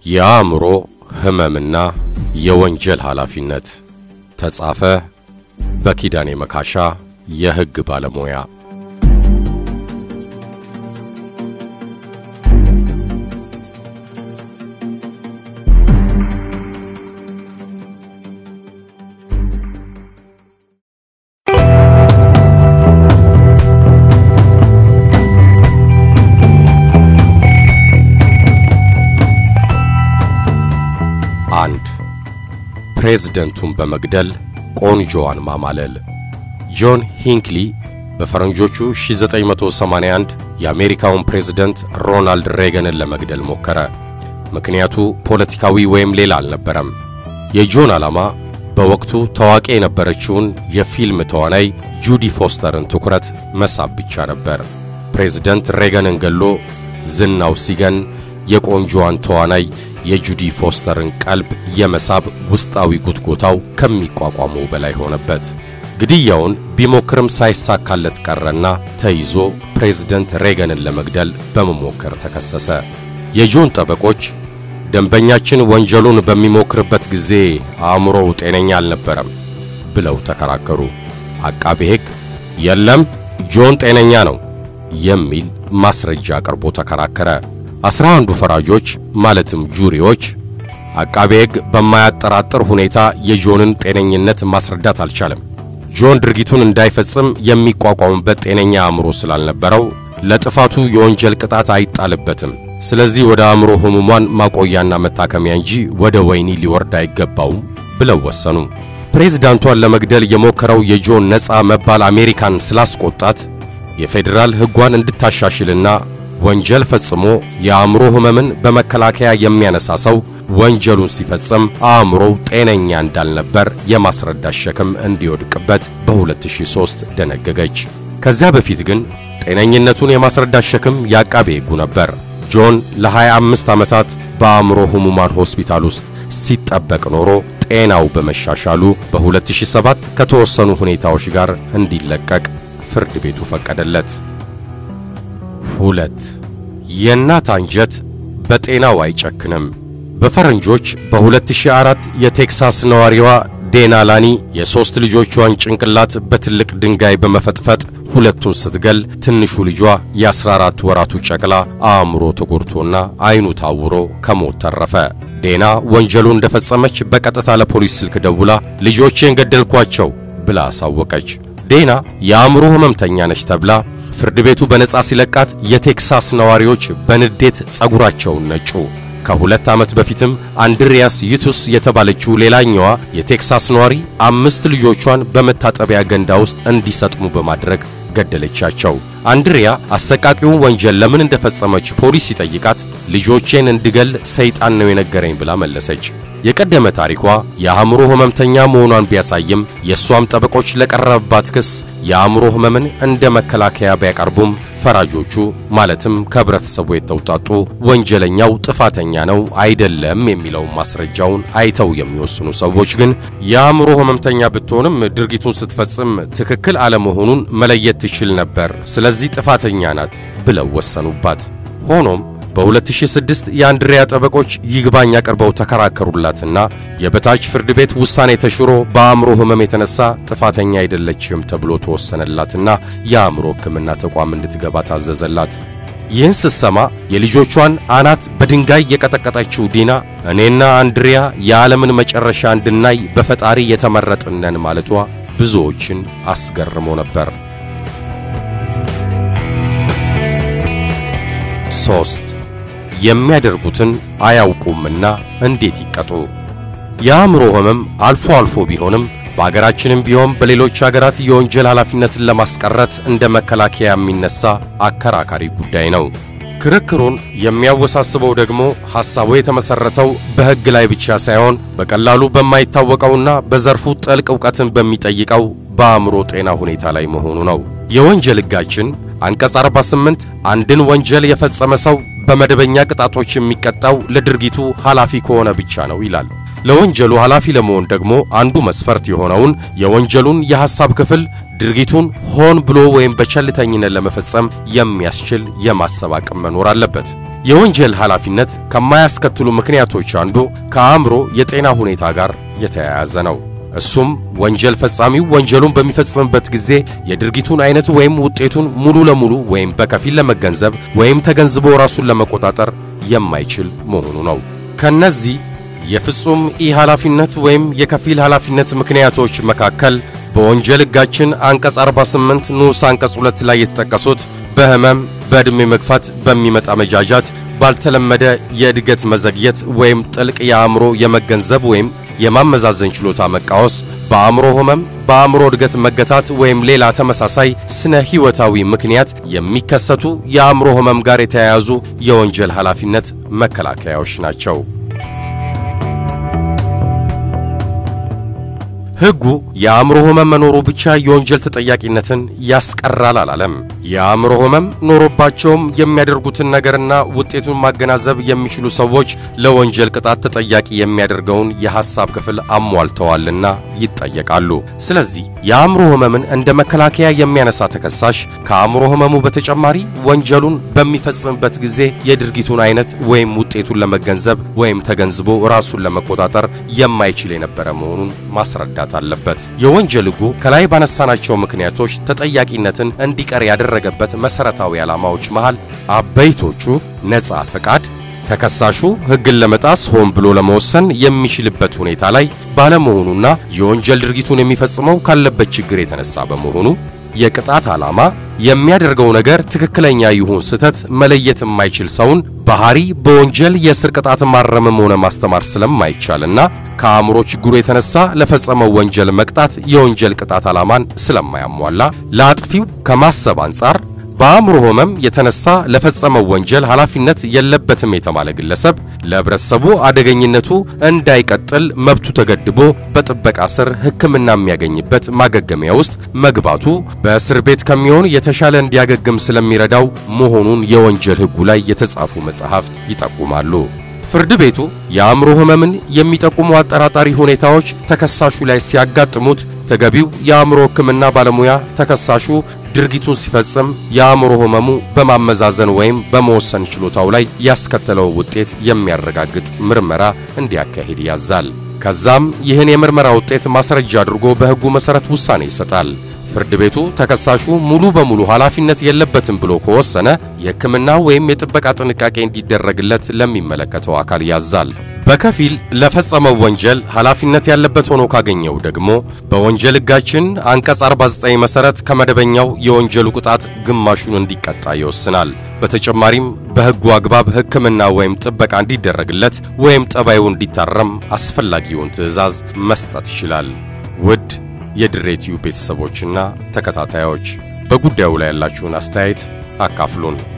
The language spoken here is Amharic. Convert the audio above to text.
የአእምሮ ሕመምና የወንጀል ኃላፊነት ተጻፈ በኪዳኔ መካሻ የሕግ ባለሙያ አንድ ፕሬዝደንቱን በመግደል ቆንጆዋን ማማለል። ጆን ሂንክሊ በፈረንጆቹ 1981 የአሜሪካውን ፕሬዝደንት ሮናልድ ሬገንን ለመግደል ሞከረ። ምክንያቱ ፖለቲካዊ ወይም ሌላ አልነበረም። የጆን ዓላማ በወቅቱ ታዋቂ የነበረችውን የፊልም ተዋናይ ጁዲ ፎስተርን ትኩረት መሳብ ብቻ ነበር። ፕሬዝደንት ሬገንን ገሎ ዝናው ሲገን የቆንጆዋን ተዋናይ የጁዲ ፎስተርን ቀልብ የመሳብ ውስጣዊ ጉትጎታው ከሚቋቋመው በላይ ሆነበት። ግድያውን ቢሞክርም ሳይሳካለት ቀረና ተይዞ ፕሬዝደንት ሬገንን ለመግደል በመሞከር ተከሰሰ። የጆን ጠበቆች ደንበኛችን ወንጀሉን በሚሞክርበት ጊዜ አእምሮው ጤነኛ አልነበረም ብለው ተከራከሩ። አቃቤ ሕግ የለም ጆን ጤነኛ ነው የሚል ማስረጃ አቅርቦ ተከራከረ። አስራ አንዱ ፈራጆች ማለትም ጁሪዎች አቃቤ ሕግ በማያጠራጥር ሁኔታ የጆንን ጤነኝነት ማስረዳት አልቻለም። ጆን ድርጊቱን እንዳይፈጽም የሚቋቋምበት ጤነኛ አእምሮ ስላልነበረው ለጥፋቱ የወንጀል ቅጣት አይጣልበትም። ስለዚህ ወደ አእምሮ ሕሙማን ማቆያና መታከሚያ እንጂ ወደ ወህኒ ሊወርድ አይገባውም ብለው ወሰኑ። ፕሬዝዳንቷን ለመግደል የሞከረው የጆን ነፃ መባል አሜሪካን ስላስቆጣት የፌዴራል ሕጓን እንድታሻሽልና ወንጀል ፈጽሞ የአእምሮ ሕመምን በመከላከያ የሚያነሳ ሰው ወንጀሉን ሲፈጽም አእምሮው ጤነኛ እንዳልነበር የማስረዳት ሸክም እንዲወድቅበት በ2003 ደነገገች። ከዚያ በፊት ግን ጤነኝነቱን የማስረዳት ሸክም የአቃቤ ሕጉ ነበር። ጆን ለ25 ዓመታት በአእምሮ ሕሙማን ሆስፒታል ውስጥ ሲጠበቅ ኖሮ ጤናው በመሻሻሉ በ2007 ከተወሰኑ ሁኔታዎች ጋር እንዲለቀቅ ፍርድ ቤቱ ፈቀደለት። ሁለት የእናት አንጀት በጤናው አይጨክንም። በፈረንጆች በ2004 የቴክሳስ ነዋሪዋ ዴና ላኒ የሦስት ልጆቿን ጭንቅላት በትልቅ ድንጋይ በመፈጥፈጥ ሁለቱን ስትገል ትንሹ ልጇ የ14 ወራቱ ጨቅላ አእምሮ ተጎድቶና ዓይኑ ታውሮ ከሞት ተረፈ። ዴና ወንጀሉ እንደፈጸመች በቀጥታ ለፖሊስ ስልክ ደውላ ልጆቼን ገደልኳቸው ብላ አሳወቀች። ዴና የአእምሮ ሕመምተኛ ነች ተብላ ፍርድ ቤቱ በነጻ ሲለቃት የቴክሳስ ነዋሪዎች በንዴት ጸጉራቸውን ነጩ። ከሁለት ዓመት በፊትም አንድሪያስ ዩቱስ የተባለችው ሌላኛዋ የቴክሳስ ነዋሪ አምስት ልጆቿን በመታጠቢያ ገንዳ ውስጥ እንዲሰጥሙ በማድረግ ገደለቻቸው። አንድሪያ አሰቃቂውን ወንጀል ለምን እንደፈጸመች ፖሊስ ሲጠይቃት ልጆቼን እንድገል ሰይጣን ነው የነገረኝ ብላ መለሰች። የቀደመ ታሪኳ የአእምሮ ሕመምተኛ መሆኗን ቢያሳይም የእሷም ጠበቆች ለቀረበባት ክስ የአእምሮ ሕመምን እንደ መከላከያ ቢያቀርቡም ፈራጆቹ ማለትም ከህብረተሰቡ የተውጣጡ ወንጀለኛው ጥፋተኛ ነው አይደለም የሚለውን ማስረጃውን አይተው የሚወስኑ ሰዎች ግን የአእምሮ ሕመምተኛ ብትሆንም ድርጊቱን ስትፈጽም ትክክል አለመሆኑን መለየት ትችል ነበር፣ ስለዚህ ጥፋተኛ ናት ብለው ወሰኑባት። ሆኖም በ2006 የአንድሪያ ጠበቆች ይግባኝ አቅርበው ተከራከሩላትና የበታች ፍርድ ቤት ውሳኔ ተሽሮ በአእምሮ ሕመም የተነሳ ጥፋተኛ አይደለችም ተብሎ ተወሰነላትና የአእምሮ ሕክምና ተቋም እንድትገባ ታዘዘላት። ይህን ስትሰማ የልጆቿን አናት በድንጋይ የቀጠቀጠችው ዲና እኔና አንድሪያ የዓለምን መጨረሻ እንድናይ በፈጣሪ የተመረጥነን ማለቷ ብዙዎችን አስገርሞ ነበር። ሶስት የሚያደርጉትን አያውቁምና እንዴት ይቀጡ? የአእምሮ ሕመም አልፎ አልፎ ቢሆንም በአገራችንም ቢሆን በሌሎች አገራት የወንጀል ኃላፊነትን ለማስቀረት እንደ መከላከያ የሚነሳ አከራካሪ ጉዳይ ነው። ክርክሩን የሚያወሳስበው ደግሞ ሐሳቡ የተመሠረተው በሕግ ላይ ብቻ ሳይሆን በቀላሉ በማይታወቀውና በዘርፉ ጥልቅ ዕውቀትን በሚጠይቀው በአእምሮ ጤና ሁኔታ ላይ መሆኑ ነው። የወንጀል ሕጋችን አንቀጽ 48 አንድን ወንጀል የፈጸመ ሰው በመደበኛ ቅጣቶች የሚቀጣው ለድርጊቱ ኃላፊ ከሆነ ብቻ ነው ይላል። ለወንጀሉ ኃላፊ ለመሆን ደግሞ አንዱ መስፈርት የሆነውን የወንጀሉን የሐሳብ ክፍል ድርጊቱን ሆን ብሎ ወይም በቸልተኝነት ለመፈጸም የሚያስችል የማሰብ አቅም መኖር አለበት። የወንጀል ኃላፊነት ከማያስከትሉ ምክንያቶች አንዱ ከአእምሮ የጤና ሁኔታ ጋር የተያያዘ ነው። እሱም ወንጀል ፈጻሚው ወንጀሉን በሚፈጽምበት ጊዜ የድርጊቱን አይነት ወይም ውጤቱን ሙሉ ለሙሉ ወይም በከፊል ለመገንዘብ ወይም ተገንዝቦ ራሱን ለመቆጣጠር የማይችል መሆኑ ነው። ከነዚህ የፍጹም ኢ ኃላፊነት ወይም የከፊል ኃላፊነት ምክንያቶች መካከል በወንጀል ሕጋችን አንቀጽ 48 ንዑስ አንቀጽ 2 ላይ የተጠቀሱት በሕመም፣ በዕድሜ መግፋት በሚመጣ መጃጃት፣ ባልተለመደ የእድገት መዘግየት ወይም ጥልቅ የአእምሮ የመገንዘብ ወይም የማመዛዘን ችሎታ መቃወስ፣ በአእምሮ ሕመም፣ በአእምሮ እድገት መገታት ወይም ሌላ ተመሳሳይ ስነ ሕይወታዊ ምክንያት የሚከሰቱ የአእምሮ ሕመም ጋር የተያያዙ የወንጀል ኃላፊነት መከላከያዎች ናቸው። ሕጉ የአእምሮ ሕመም መኖሩ ብቻ የወንጀል ተጠያቂነትን ያስቀራል አላለም። የአእምሮ ሕመም ኖሮባቸውም የሚያደርጉትን ነገርና ውጤቱን ማገናዘብ የሚችሉ ሰዎች ለወንጀል ቅጣት ተጠያቂ የሚያደርገውን የሐሳብ ክፍል አሟልተዋልና ይጠየቃሉ። ስለዚህ የአእምሮ ሕመምን እንደ መከላከያ የሚያነሳ ተከሳሽ ከአእምሮ ሕመሙ በተጨማሪ ወንጀሉን በሚፈጽምበት ጊዜ የድርጊቱን አይነት ወይም ውጤቱን ለመገንዘብ ወይም ተገንዝቦ ራሱን ለመቆጣጠር የማይችል የነበረ መሆኑን ማስረዳት አለበት። የወንጀል ሕጉ ከላይ ባነሳናቸው ምክንያቶች ተጠያቂነትን እንዲቀር ያደረገበት መሠረታዊ ዓላማዎች መሃል አበይቶቹ ነጻ ፈቃድ፣ ተከሳሹ ሕግን ለመጣስ ሆን ብሎ ለመወሰን የሚችልበት ሁኔታ ላይ ባለመሆኑና የወንጀል ድርጊቱን የሚፈጽመው ካለበት ችግር የተነሳ በመሆኑ የቅጣት ዓላማ የሚያደርገው ነገር ትክክለኛ ይሁን ስህተት መለየት የማይችል ሰውን ባህሪ በወንጀል የእስር ቅጣት ማረምም ሆነ ማስተማር ስለማይቻልና ከአእምሮ ችግሩ የተነሳ ለፈጸመው ወንጀል መቅጣት የወንጀል ቅጣት ዓላማን ስለማያሟላ ለአጥፊው ከማሰብ አንጻር በአእምሮ ሕመም የተነሳ ለፈጸመው ወንጀል ኃላፊነት የለበትም የተባለ ግለሰብ ለሕብረተሰቡ አደገኝነቱ እንዳይቀጥል መብቱ ተገድቦ በጥበቃ ስር ሕክምና የሚያገኝበት ማገገሚያ ውስጥ መግባቱ በእስር ቤት ከሚሆን የተሻለ እንዲያገግም ስለሚረዳው መሆኑን የወንጀል ሕጉ ላይ የተጻፉ መጻሕፍት ይጠቁማሉ። ፍርድ ቤቱ የአእምሮ ሕመምን የሚጠቁሙ አጠራጣሪ ሁኔታዎች ተከሳሹ ላይ ሲያጋጥሙት ተገቢው የአእምሮ ሕክምና ባለሙያ ተከሳሹ ድርጊቱን ሲፈጽም የአእምሮ ሕመሙ በማመዛዘን ወይም በመወሰን ችሎታው ላይ ያስከተለው ውጤት የሚያረጋግጥ ምርመራ እንዲያካሂድ ያዛል። ከዛም ይህን የምርመራ ውጤት ማስረጃ አድርጎ በሕጉ መሠረት ውሳኔ ይሰጣል። ፍርድ ቤቱ ተከሳሹ ሙሉ በሙሉ ኃላፊነት የለበትም ብሎ ከወሰነ የሕክምና ወይም የጥበቃ ጥንቃቄ እንዲደረግለት ለሚመለከተው አካል ያዛል። በከፊል ለፈጸመው ወንጀል ኃላፊነት ያለበት ሆኖ ካገኘው ደግሞ በወንጀል ሕጋችን አንቀጽ 49 መሠረት ከመደበኛው የወንጀሉ ቅጣት ግማሹን እንዲቀጣ ይወስናል። በተጨማሪም በሕጉ አግባብ ሕክምና ወይም ጥበቃ እንዲደረግለት ወይም ጠባዩ እንዲታረም አስፈላጊውን ትዕዛዝ መስጠት ይችላል። ውድ የድሬቲዩ ቤተሰቦችና ተከታታዮች በጉዳዩ ላይ ያላችሁን አስተያየት አካፍሉን።